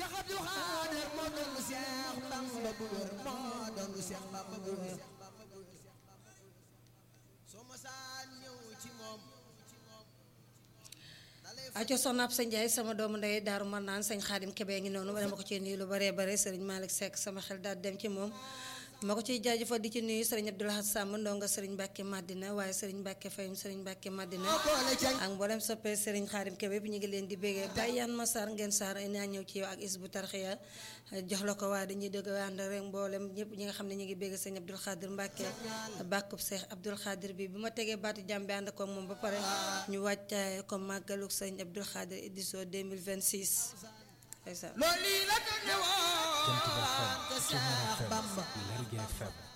Cheikh Abdou Khader moo doon Cheikh Bamba bu wér moo doon Cheikh Bamba bu wér soo masaan ñëw ci moom aco soxna ab sa Njaay sama doomu ndey daaru mar naan sëñ xaadim kebe ngi noonu dama ko ci nuyu lu baree bare sëriñ Malick Seck sama xel daal dem ci moom ma ko ciy jaajëfal di ci nuyu sëriñ Abdoulaye Samb ndonga sëriñ Mbàkke Madina waaye sëriñ Mbàkke Fayum sëriñ Mbàkke Madina ak mboolem soppee sëriñ xaadim kebe bi ñu ngi leen di bégee bàyyi yan ma saar ngeen saar naa ñëw ci yow ak is bu tarxiya jox la ko waaye dañuy dëgg ànd rek mboolem ñëpp ñi nga xam ne ñu ngi bégee sëñ Abdoul Khadir Mbàkke bàkkub Seex Abdoul Khadir bi bi ma tegee baatu jàmbi ànd ko moom ba pare ñu wàccaay ko màggaluk sëñ Abdoul Khadir édition 2026 loolu yi la ko ñëwoon Jant ba te FM, Ceñeer Cheikh FM, Bamba Lergui FM